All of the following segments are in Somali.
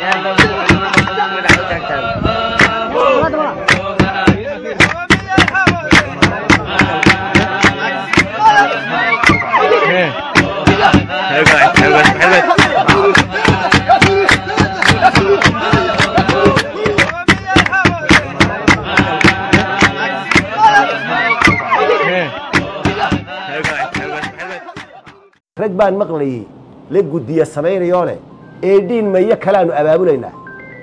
rag baan maqlayey la guddiya samaynayoo leh eedhiin mayo kaleaanu abaabulaynaa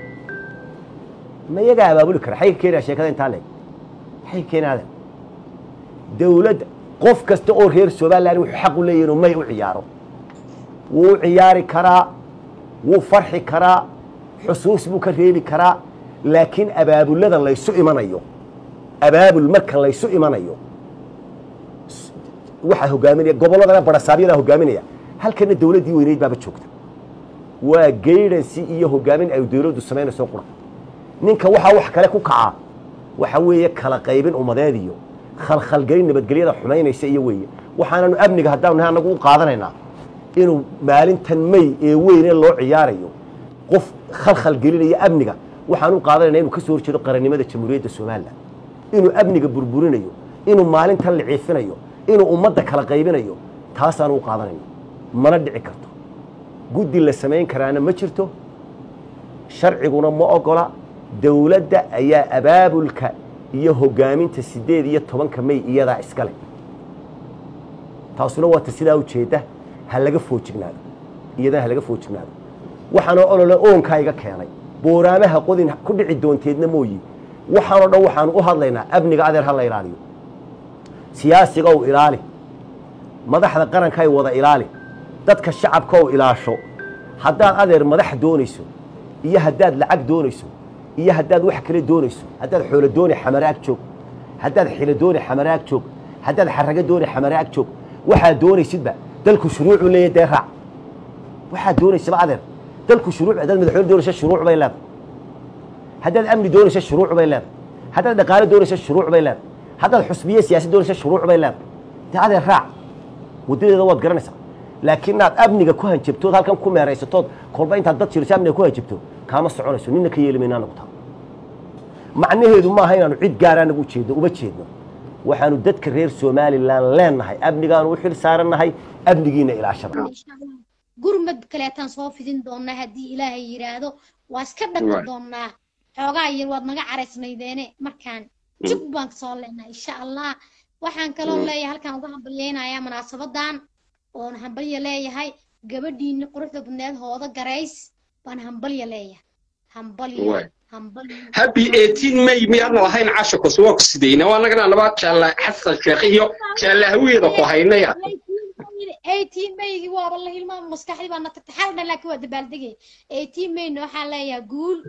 mayagaa abaabuli kara xay ka keenaya sheekada intaa leeg maxay ka keenaadeen dawladda qof kasta oo reer somalilan wuxuu xaq u leeyahy inuu may u ciyaaro wuu u ciyaari karaa wuu farxi karaa xusuus buu ka reebi karaa laakiin abaabulada laysu imanayo abaabul marka laysu imanayo waxaa hogaaminaya gobolladana barasaabyadaa hogaaminaya halkana dawladdii weyneyd baaba joogta waa gaydansi iyo hogaamin ay dawladdu samaynayso qura ninka waxaa wax kale ku kacaa waxa weeye kala qaybin ummadeed iyo khalkhalgelin nabadgelyada xumaynaysa iyo weeye waxaananu amniga haddaanu nahay annagu u qaadanaynaa inuu maalintan may ee weyne loo ciyaarayo qof khalkhalgelinaya amniga waxaan u qaadanayna inuu ka soo horjeedo qarannimada jamhuuriyadda somalilan inuu amniga burburinayo inuu maalintan liciifinayo inuu ummadda kala qaybinayo taasaanu u qaadanayna mana dhici karto guddi la samayn karaana ma jirto sharciguna ma ogola dawladda ayaa abaabulka iyo hogaaminta siddeed iyo tobanka may iyadaa iska leh taasuna waata sidaa ujeedda ha laga foojignaado iyadana ha laga foojignaado waxaanoo olole oonkaa iga keenay booraamaha qodin ku dhici doonteedna mooyi waxaanoo dhan waxaanu u hadlaynaa amniga adeer ha la ilaaliyo siyaasiga u ilaali madaxda qarankaay wada ilaali dadka shacabka u ilaasho haddaad adeer madax doonayso iyo haddaad lacag doonayso iyo haddaad wax kale doonayso haddaad xoolo dooni xamaraag joog haddaad xilo dooni xamaraag joog haddaad xarago dooni xamaraag joog waxaad doonaysidba dalku shuruucuu leeyahy dee raac waxaad doonaysaba adeer dalku shuruuc haddaad madaxweyne doonaysa shuruuc bay leedahay haddaad amni doonaysa shuruuc bay leedahay haddaad dhaqaale doonaysa shuruuc bay leedahay haddaad xusbiye siyaasad doonaysa shuruuc bay leedahay dee adeer raac waddadeeda waad garanaysaa laakiin inaad amniga ku hanjabtood halkan ku meeraysatood kolba intaad dad jiriso amniga ku hanjabto kaama soconayso nina ka yeeli mayna anagu taa macnaheedu maaha inaanu cid gaara anagu ujeedno uma jeedno waxaanu dadka reer somalilan leennahay amnigaanu u xil saarannahay amnigiina ilaashada gurmad kaleetaan soo fidin doonaa haddii ilaahay yidhaahdo waa iska dhaqan doonaa xoogaa yar waad naga caraysnaydeene markaan jug baan kasoo leenahay insha allah waxaan kaloo leeyahay halkaan uga hambalyeynayaa munaasabadan oon hambalya leeyahay gabadhiini quruxda badneed hooda garays baan hambalya leeyahay hambalya happy 18 may miyaadna lahayn casha kus waa ku sidayna waa nagana laba jaalla xasan sheekh iyo jaalla haweeda ku haynaya 18 maygii waaba la hilmaa maskaxdii baa na tagtay xal dhan laakiin waa dabaaldegay 18 mayna waxaan leeyahay guul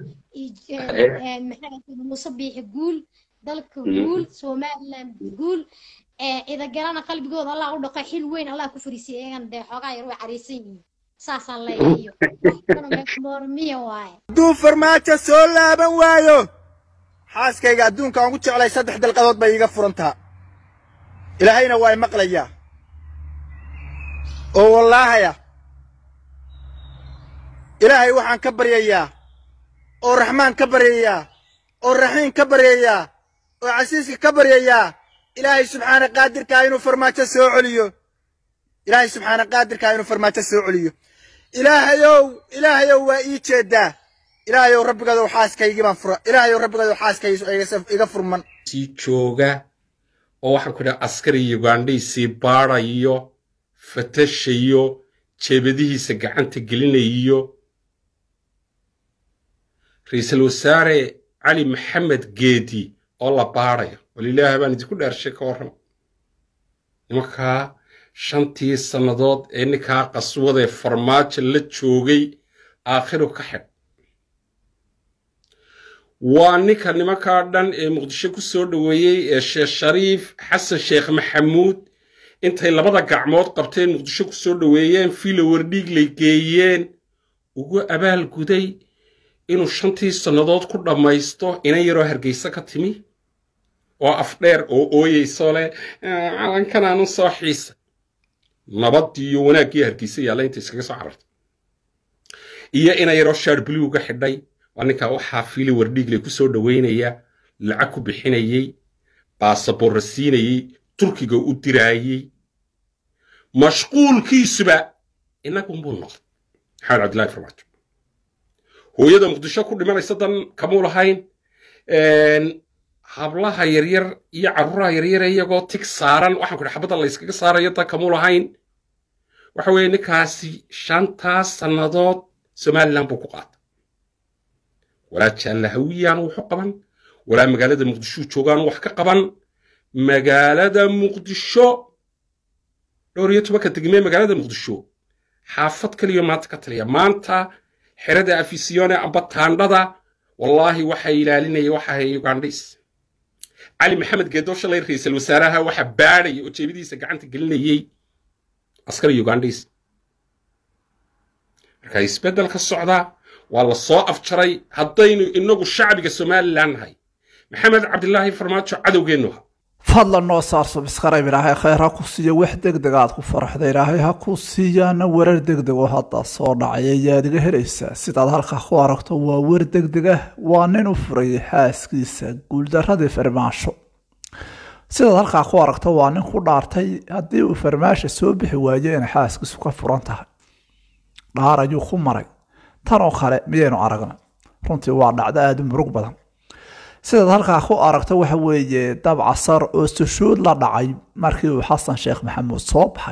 maxaa muuse biixi guul dalka guul somaliland guul ciidagalana qalbigooda allah u dhaqo xil weyn allah ku fariisiyay iyagan dee xoogaa yar way cariisan yihiin saasaan leeyahay mormiya waaye hadduu farmaajo soo laaban waayo xaaskayga adduunka aan ugu jeclay saddex dalqadood bay iiga furantaa ilaahayna waa i maqlayaa oo wallaahaya ilaahay waxaan ka baryayaa oo raxmaan ka baryayaa oo raxiim ka baryayaa oo casiiska ka baryayaa ilaahay subxaana qaadirkaa inuu farmaajo soo celiyo ilaahay subxaana qaadirkaa inuu farmaajo soo celiyo ilaahayow ilaahayow waa ii jeedaa ilaahayow rabbigadow xaaskaygii baan fura ilaahayow rabbigadow xaaskayga iga furman sii jooga oo waxaan ku idhaha askari ugandhaysii baadhayo fatashayo jeebadihiisa gacanta gelinayo ra-iisul wasaare cali maxamed geedi oo la baadhayo walilaahi baan idinku dhaarshay ka warram nimankaa shantii sannadood ee ninkaa qaswadee farmaajo la joogay aakhiru ka xidh waa ninka nimankaa dhan ee muqdisho ku soo dhoweeyey ee sheekh shariif xasan sheekh maxamuud intay labada gacmood qabteen muqdisho ku soo dhoweeyeen filo wardhiiglay geeyeen ugu abaal guday inuu shantii sannadood ku dhammaysto inan yaroo hargeysa ka timi oo afdheer oo ooyeyso leh calankanaan u soo xiisa nabaddii iyo wanaaggii hargeysa yaalla inta iskaga soo carartay iyo ina yaroo shaar buluuga xidhay waa ninkaa waxaa fiili wardhiigle ku soo dhoweynaya lacag ku bixinayey baasaboorra siinayey turkiga u diraayey mashquulkiisuba innagunbuu noqday maxamed cabdillahi farmaajo hooyada muqdisho ku dhimanaysa dan kamuu lahayn hablaha yaryar iyo carruuraha yaryare iyagoo tig saaran waxaan ku idhi xabadda layskaga saarayo dan kamuu lahayn waxa weeye ninkaasi shantaas sannadood somalilan buu ku qaatay walaa jaallahawiyaan wuxu qaban walaa magaalada muqdisho joogaan wax ka qaban magaalada muqdisho dhowr iyo tobanka degmee magaalada muqdisho xaafad kaliya maanta ka taliya maanta xerada afisiyone amba taandhada wallaahi waxaa ilaalinaya waxa ahay ugandhis cali maxamed geedo shalay ra'iisul wasaaraha waxa baadhaya oo jeebadiisa gacanta gelinayey askari ugandhis marka isbeddel ka socda waa la soo afjaray haddaynu inagu shacbiga somalilan nahay maxamed cabdilaahi farmaajo cadowgeennu ha fadlan noo saarso biskarayb ilaahay khayr ha ku siiyo wax degdeg aad ku faraxda ilaahay ha ku siiyaana warar degdeg oo hadda soo dhacay ayaad iga helaysaa sidaad halkaa ku aragto waa war degdeg ah waa nin u furayay xaaskiisa guuldaradii farmaasho sidaad halkaa ku aragto waa nin ku dhaartay haddii uu farmaasha soo bixi waayo inay xaaskiisu ka furan tahay dhaar ayuu ku maray tan oo kale miyaynu aragna runtii waa dhacdo aada u murug badan sidaad halkaa ku aragto waxa weeye dab casar oo sushuud la dhacay markii uu xasan sheekh maxamuud soo baxay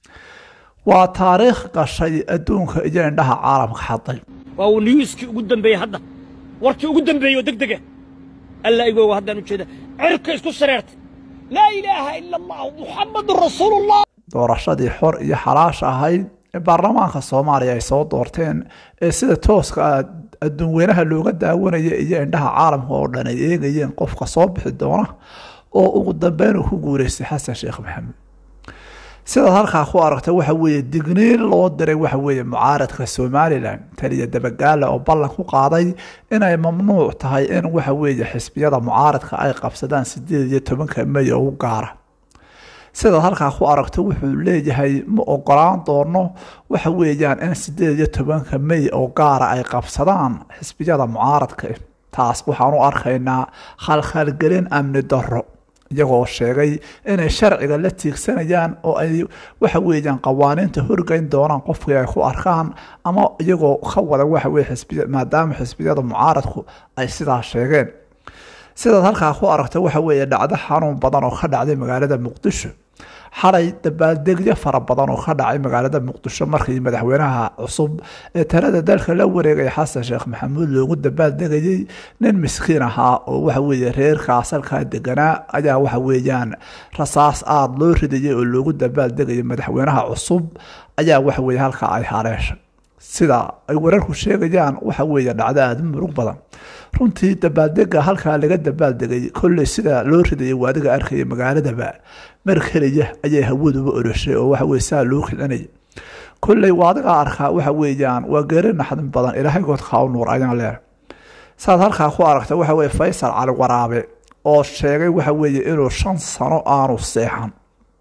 waa taariikh gashay adduunka iyo indhaha caalamka xaday waa uu niyuuskii ugu dambeeyey hadda warkii ugu dambeeyey oo degdega alla igooga haddaan u jeeda cirka isku sareertay laa ilaaha ila allah muxamadun rasuulullah doorashadii xor iyo xalaasha ahayd ee baarlamaanka soomaaliya ay soo doorteen ee sida tooska ah adduun weynaha looga daawanaya iyo indhaha caalamka oo dhan ay eegayeen qofka soo bixi doona oo ugu dambeyn uu ku guureystay xasan sheekh maxamed sidaad halkaa ku aragta waxa weeye digniin loo diray waxa weeye mucaaradka somalilan taliya dabagaale oo ballan ku qaaday inay mamnuuc tahay in waxa weeye xisbiyada mucaaradka ay qabsadaan sideed iyo tobanka may oo u gaara sidaad halkaa ku aragto wuxuu leeyahay ma ogolaan doono waxa weeyaan in sideed iyo tobanka may oo gaara ay qabsadaan xisbiyada mucaaradka taas waxaan u arkaynaa khalkhalgelin amni darro iyagoo sheegay inay sharciga la tiigsanayaan oo ay waxa weeyaan qawaaniinta horgeyn doonaan qofkii ay ku arkaan ama iyagoo ka wada waxa weye xisbiya maadaama xisbiyada mucaaradku ay sidaa sheegeen sidaad halkaa ku aragta waxa weeye dhacdo xanuun badan oo ka dhacday magaalada muqdisho xalay dabaaldegyo fara badan oo ka dhacay magaalada muqdisho markii madaxweynaha cusub ee talada dalka la wareegay xasan sheekh maxamuud loogu dabaaldegayey nin miskiin ahaa oo waxa weeye reerkaas halkaa deganaa ayaa waxa weeyaan rasaas aada loo ridayay oo loogu dabaaldegayay madaxweynaha cusub ayaa waxa weeye halkaa ay haleeshay sida ay wararku sheegayaan waxa weeye dhacdo aada u murug badan runtii dabaaldega halkaa laga dabaaldegay kolley sida loo ridayay waadiga arkaya magaaladaba mar keliya ayay hawaduba oroshay oo waxa weye saa loo kicinaya kolley waadiga arkaa waxa weeyaan waa geeri naxdin badan ilaahay goodka u nuur ayaan leehay saad halkaa ku aragta waxa weye faysal cali waraabe oo sheegay waxa weeye inuu shan sano aanu seexan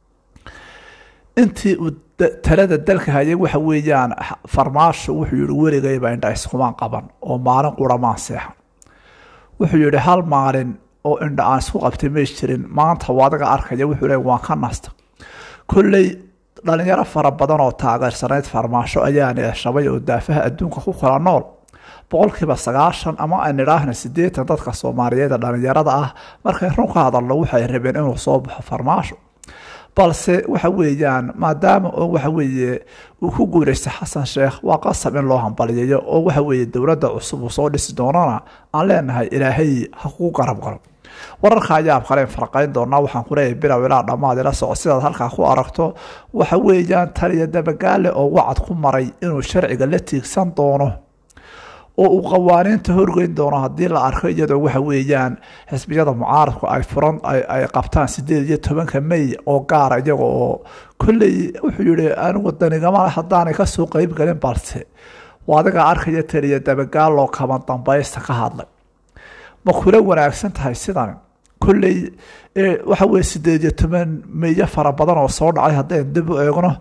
intii uu talada dalka hayay waxa weeyaan farmaasho wuxuu yihi weligayba indha iskumaan qaban oo maalin quramaan seexan wuxuu yihi hal maalin oo indha aan isku qabtay may jirin maanta waadiga arkaya wuxuu le waan ka nasta kolley dhalinyaro fara badan oo taageersanayd farmaasho ayaa neeshabay oo daafaha adduunka ku kala nool boqolkiiba sagaashan ama aan idhaahna sideetan dadka soomaaliyeed ee dhalinyarada ah markay run ka hadalno waxay rabeen inuu soo baxo farmaasho balse waxa weeyaan maadaama oo waxa weeye uu ku guuleystay xasan sheekh waa qasab in loo hambaliyayo oo waxa weeye dowladda cusub uu soo dhisi doonana aan leenahay ilaahay ha kugu garab galo wararka ayaab kale farqayn doonaa waxaan ku leeyahay bilow ilaa dhammaad ila soco sidaad halkaa ku aragto waxa weeyaan taliya dabagaale oo wacad ku maray inuu sharciga la tiigsan doono oo uu qawaaniinta horgeyn doono haddii la arko iyadoo waxa weeyaan xisbiyada mucaaradku ay furan ay qabtaan sideed iyo tobanka may oo gaara iyaga oo kolley wuxuu yihi anigu danigama haddaanay kasoo qeyb galin balse adiga arkaya taliya dabagaaloo kaban dambaysta ka hadlay ma kula wanaagsan tahay sidan kolley waxa weye sideed iyo toban meeyo fara badan oo soo dhacay haddaynu dib u eegno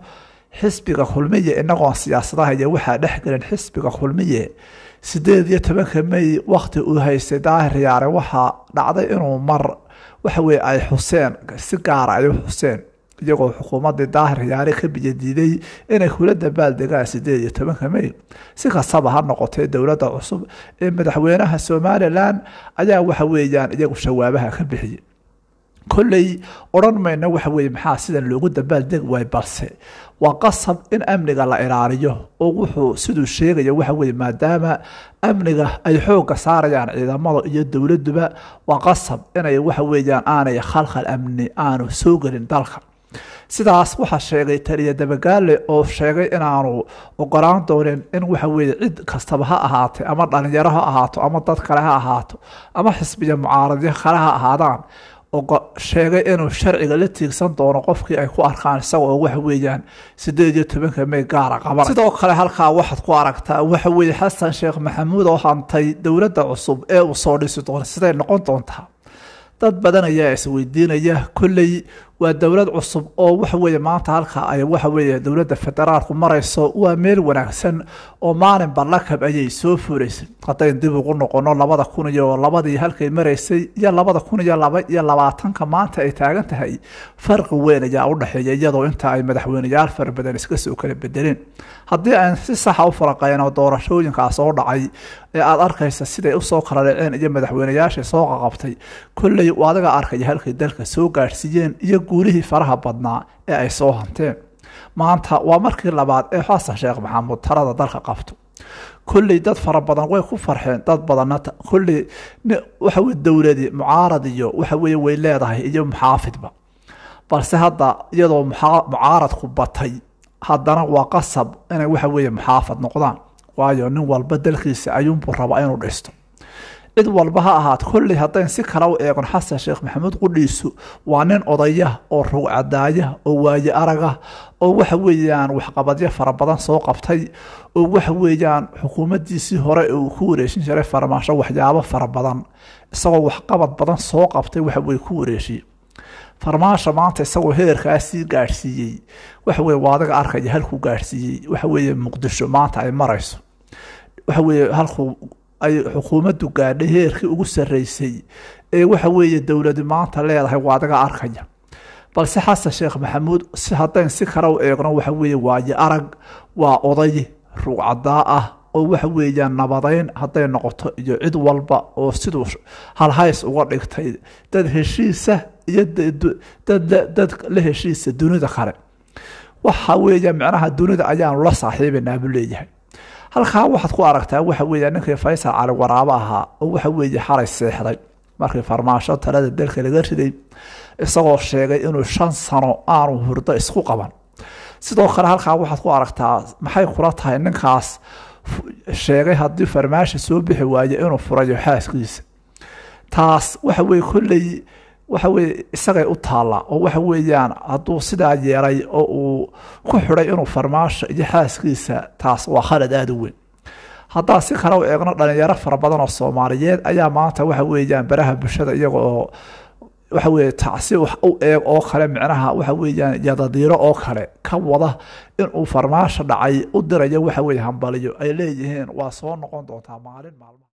xisbiga kulmiye inagoon siyaasadaha iyo waxaa dhex gelin xisbiga kulmiye sideed iyo tobanka may wakti uu haystay daahir yaare waxaa dhacday inuu mar waxa weye ay xuseen si gaara ay u xuseen iyagoo xukuumadii daahir yaare ka biyadiiday inay kula dabaaldegaan sideed iyo tobanka may si kastaba ha noqotee dowladda cusub ee madaxweynaha somalilan ayaa waxa weeyaan iyagu shawaabaha ka bixiyey kolley odhan mayno waxa weye maxaa sidan loogu dabaaldegi waay balse waa qasab in amniga la ilaaliyo oo wuxuu siduu sheegaya waxa weye maadaama amniga ay xoogga saarayaan ciidamada iyo dowladuba waa qasab inay waxa weeyaan aanay khalkhal amni aanu soo gelin dalka sidaas waxaa sheegay taliya dabagaale oo sheegay inaanu ogolaan doonin in waxa weye cid kastaba ha ahaatay ama dhalinyaro ha ahaato ama dad kale ha ahaato ama xisbiya mucaaradyo kale ha ahaadaan sheegay inuu sharciga la tiigsan doono qofkii ay ku arkaan isagoo waxa weeyaan sideed iyo tobanka may gaara qaban sidoo kale halkaa waxaad ku aragtaa waxa weeye xasan sheekh maxamuud oo hantay dowladda cusub ee uu soo dhisi doono siday noqon doontaa dad badan ayaa isweydiinaya kolley waa dowlad cusub oo waxa weeye maanta halka ay waxa weeye dowladda federaalku marayso waa meel wanaagsan oo maalinba lakab ayay soo fuulaysay haddayn dib ugu noqono labada kun iyo labadii halkay maraysay iyo labada kun iyo laba iyo labaatanka maanta ay taagan tahay farqi weyn ayaa u dhexeeya iyadoo inta ay madaxweyneyaal fara badan iska soo kala bedeleen haddii aan si saxa u faraqeyno doorashooyinkaa soo dhacay ee aada arkaysa siday usoo kala dhaceen iyo madaxweyneyaashii soo qaqabtay kolley adiga arkaya halkay dalka soo gaadhsiiyeen iyo guulihii faraha badnaa ee ay soo hanteen maanta waa markii labaad ee xasan sheekh maxamuud talada dalka qabto kolley dad fara badan way ku farxeen dad badanna kolley waxa weye dowladi mucaarad iyo waxa weye way leedahay iyo muxaafidba balse hadda iyadoo mucaaradku batay haddana waa qasab inay waxa weeye muxaafad noqdaan waayo nin walba dalkiisa ayuunbuu rabaa inuu dhisto cid walba ha ahaat kolley haddayn si kale u eegon xasan sheekh maxamuud qudhiisu waa nin odaya oo rugcadaaya oo waaye aragah oo waxa weeyaan waxqabadyo fara badan soo qabtay oo waxa weeyaan xukuumaddiisii hore uu ku wareeshin jiray farmaasho waxyaabo fara badan isagoo waxqabad badan soo qabtay waxa weye ku wareeshiye farmaasha maanta isagoo heerkaasii gaadhsiiyey waxa weye waa adiga arkaya halkuu gaadhsiiyey waxa weeye muqdisho maanta ay marayso waxa weeye halkuu ay xukuumaddu gaadhay heerkii ugu sarreysay ee waxa weeye dowladi maanta leedahay waa adiga arkaya balse xasan sheekh maxamuud si haddayn si kale u eegno waxa weeye waaye arag waa oday rugcadaa ah oo waxa weeyaan nabadeyn hadday noqoto iyo cid walba oo siduu halhays uga dhigtay dad heshiisa iyo dad la heshiisa dunida kale waxa weeya micnaha dunida ayaanu la saaxiibaynaa buu leeyahay halkaa waxaad ku aragtaa waxa weeya ninkii faysal cali waraabo ahaa oo waxa weeye xalay seexday markii farmaasho talada dalka laga riday isagoo sheegay inuu shan sano aanu hurdo isku qaban sidoo kale halkaa waxaad ku aragtaa maxay kula tahay ninkaas sheegay haddii farmaasha soo bixi waaye inuu furayo xaaskiisa taas waxa weye kolley waxa weye isagay u taallaa oo waxa weeyaan hadduu sidaa yeelay oo uu ku xidhay inuu farmaasho iyo xaaskiisa taas waa khalad aada u weyn haddaan si kale u eegno dhalinyaro fara badan oo soomaaliyeed ayaa maanta waxa weeyaan baraha bulshada iyaga oo waxa weye tacsi wax u eeg oo kale micnaha waxa weeyaan yadadiiro oo kale ka wada inuu farmaasho dhacay u dirayo waxa weye hambaliyo ay leeyihiin waa soo noqon doontaa maalin maalmaha